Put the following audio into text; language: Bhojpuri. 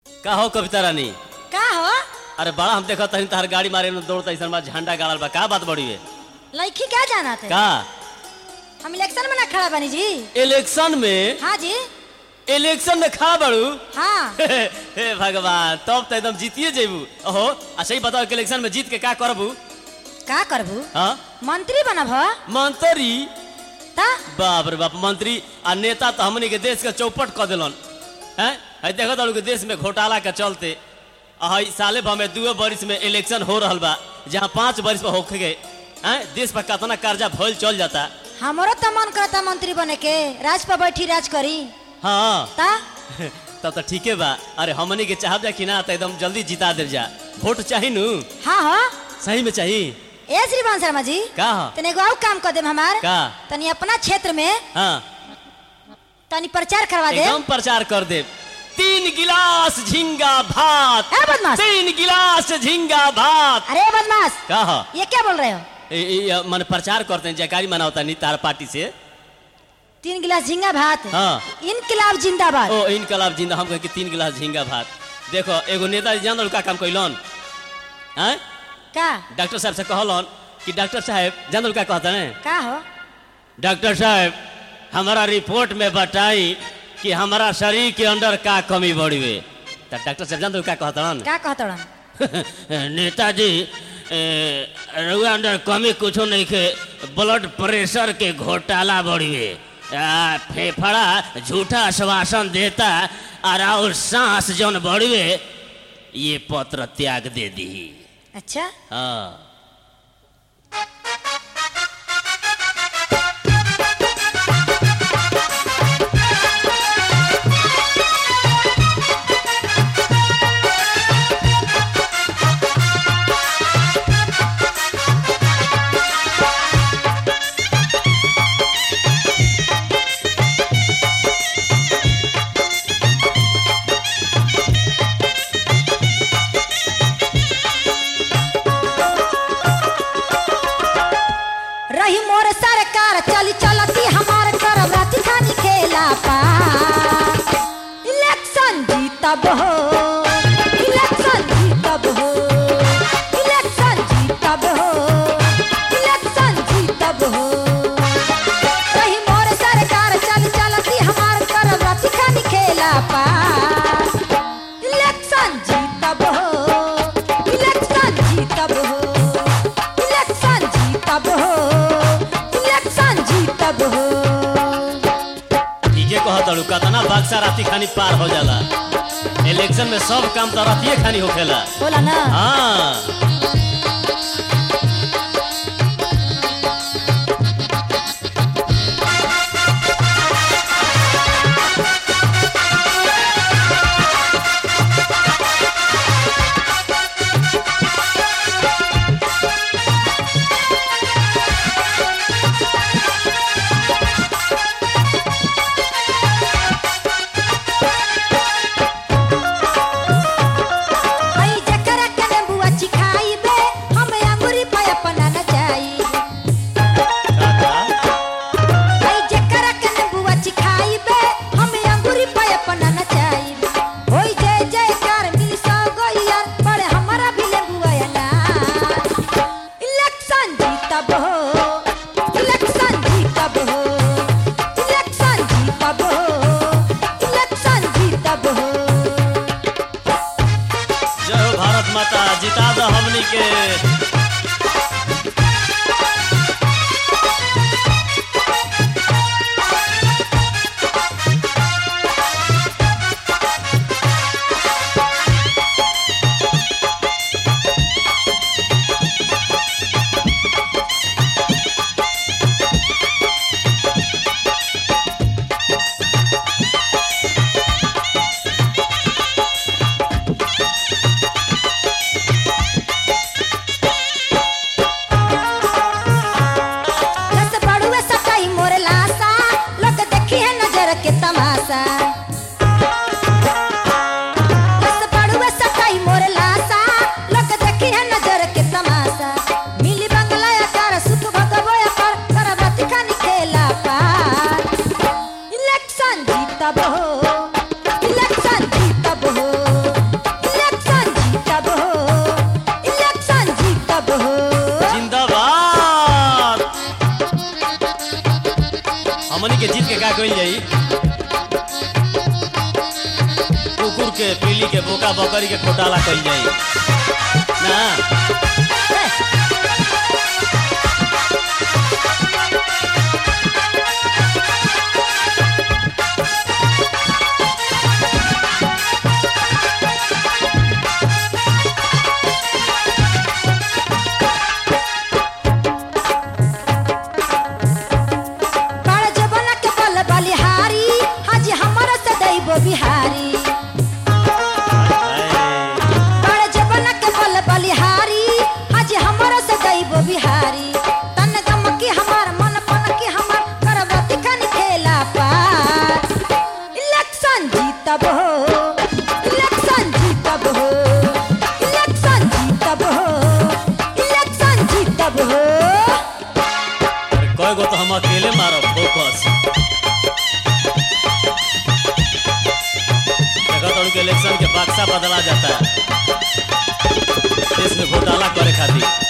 का हो कविता रानी का हो अरे बड़ा हम देखत हनी तहर गाड़ी मारे में दौड़ता ऐसा बा झंडा गाड़ल बा का बात बड़ी है लड़की क्या जाना थे का हम इलेक्शन में ना खड़ा बनी जी इलेक्शन में हाँ जी इलेक्शन में खा बड़ू हाँ हे भगवान तब तो एकदम जीतिए जेबू ओहो अच्छा ही बताओ कि इलेक्शन में जीत के का करबू का करबू हाँ मंत्री बनब हो मंत्री ता बाप रे बाप मंत्री आ नेता तो हमनी के देश के चौपट कर दिलन हैं है देखो तारू के देश में घोटाला के चलते आ हई साले भर में दुए बरिस में इलेक्शन हो रहल बा जहाँ पांच बरिस पर होखे गए हैं देश पर कितना कर्जा भइल चल जाता हमारो तो मन करता मंत्री बने के राज पर बैठी राज करी हाँ ता तब तो ठीके बा अरे हमनी के चाहब जा कि ना तो एकदम जल्दी जिता दे जा वोट चाही नु हाँ हो सही में चाही ए श्रीमान शर्मा जी का हो? तनी एगो और काम कर देम हमार का तनी अपना क्षेत्र में हाँ तनी प्रचार करवा दे एकदम प्रचार कर दे तीन गिलास झींगा भात ए बदमाश तीन गिलास झींगा भात अरे बदमाश का हो? ये क्या बोल रहे हो ए- ए- मन प्रचार करते हैं जयकारी मनावता नहीं तार पार्टी से तीन गिलास झींगा भात हाँ। इनकलाब जिंदाबाद ओ इनकलाब जिंदा हम कहे कि तीन गिलास झींगा भात देखो एगो नेता जी जान का काम कैलन हैं का डॉक्टर साहब से कहलन कि डॉक्टर साहब जान का कहते हैं का हो डॉक्टर साहब हमारा रिपोर्ट में बताई कि हमारा शरीर के अंदर का कमी बढ़ी हुई तो डॉक्टर साहब जान का कहतन का कहतड़न नेताजी ए, रउआ अंदर कमी कुछो नहीं के ब्लड प्रेशर के घोटाला बढ़ी हुई आ, फेफड़ा झूठा आश्वासन देता और और सांस जौन बढ़ी हुई ये पत्र त्याग दे दी अच्छा हाँ रही मोर सरकार चली चलती हमार करब राती खानी खेला पा इलेक्शन जीतब हो इलेक्शन जीतब हो इलेक्शन जीतब हो इलेक्शन जीतब हो रही मोर सरकार चली चलती हमार करब राती खानी खेला पा इलेक्शन जीतब हो इलेक्शन जीतब हो इलेक्शन जीतब हो इलेक्शन जीतब हो ठीके कहत अड़ू कतना बक्सा राती खानी पार हो जाला इलेक्शन में सब काम तो रातिए खानी होखेला बोला ना हाँ आई जकरा कने बुआ चिखाई बे हम अंगूरी पे अपना न जाई काका, आई जकरा कने बुआ चिखाई बे हम अंगूरी पे अपना न जाई होई जय जयकार मिल सो गइया पर हमारा भी ले बुआ ना इलेक्शन जीतब हो इलेक्शन जीतब हो इलेक्शन जीतब हो इलेक्शन जीतब हो जय हो भारत माता जिता दो हमनी के का कइल जाई कुकुर के पीली के बोका बकरी के घोटाला कइल जाई ना बड़ जबना के बल बलिहारी हाजी हमर से दैबो बिहारी बड़ जबना के बल बलिहारी हाजी हमर से दैबो बिहारी तन गम की हमार मन पन की हमार करवती कन खेला पार इलेक्शन जीतब हो इलेक्शन जीतब हो इलेक्शन जीतब हो इलेक्शन जीतब हो अरे कय गो तो हम अकेले मारब फोकस देखा तोड़ के इलेक्शन के बक्सा बदला जाता है देश में घोटाला करे खातिर